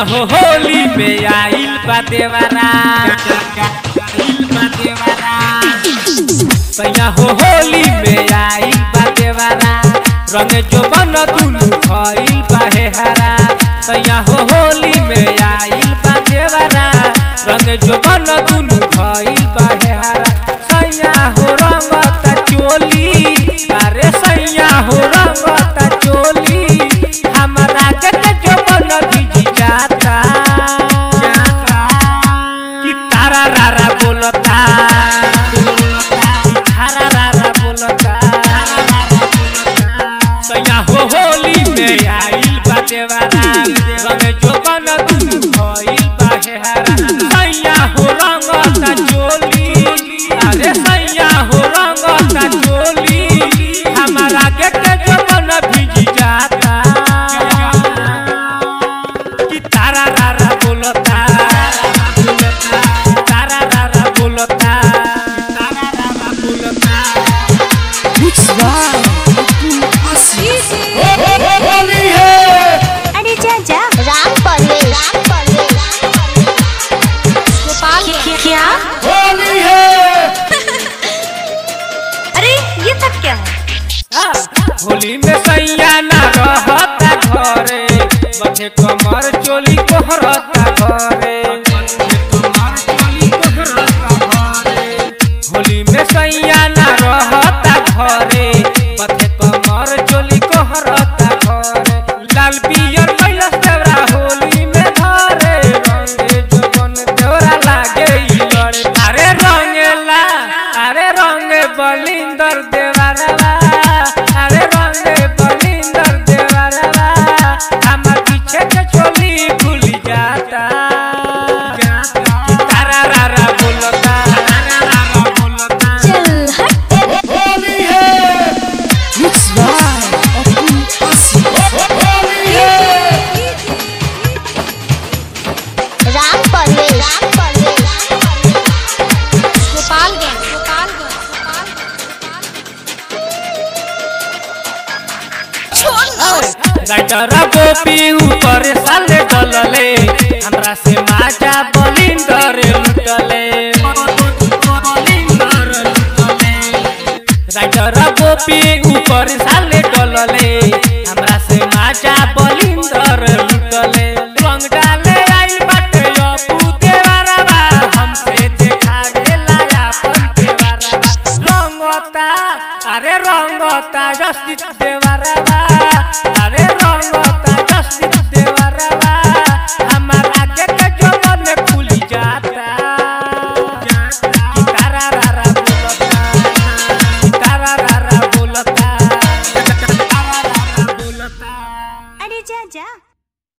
हो होली में आइल बा देवरा आइल बा देवरा सैया हो होली में आइल बा देवरा रंग जो बन दुनु भइल बा हे हरा सैया हो होली में आइल बा देवरा रंग जो बन दुनु भइल बा हे हरा सैया हो रंगता चोली अरे सैया हो रंगता चोली हमरा के जो बन भिज जाता कि तारा रारा बोलता तारा रारा बोलता सैया हो होली में आइल बा देवारा रंग जो बन दुनु भइल बा हे हरा सैया हो रंगता चोली अरे सैया हो रंगता चोली हमारा के के जो बन भिज जाता कि तारा रारा बोलता तारा रारा बोलता तारा रारा बोलता अरे जा जा राम परवेश गोपाल क्या अरे ये सब क्या है होली में सैया ना रहता घरे बचे कमर चोली कोहरता घरे होली में सैया ना रहता घरे बचे कमर चोली कोहरता घरे लाल पियर कैला सेवरा होली में धरे रंगे जोबन देवरा लागे ई लड़े अरे रंगेला अरे रंगे बलिंदर देवरवा अरे रंगे बलिंदर देवरवा हमर पीछे के छोली भूल जाता तारा रारा बोलता तारा रारा बोलता चल हट राम परवेश राम परवेश गोपालगंज राइटर गोपी ऊपर साले डलले हमरा से माजा बलिंदर लुटले राइटर गोपी ऊपर साले डलले हमरा से माजा बलिंदर लुटले रंग डाले आइल बाटे अपू देवरवा हमसे देखा गेला अपन देवरवा रंगता अरे रंगता जस्टिस देवरवा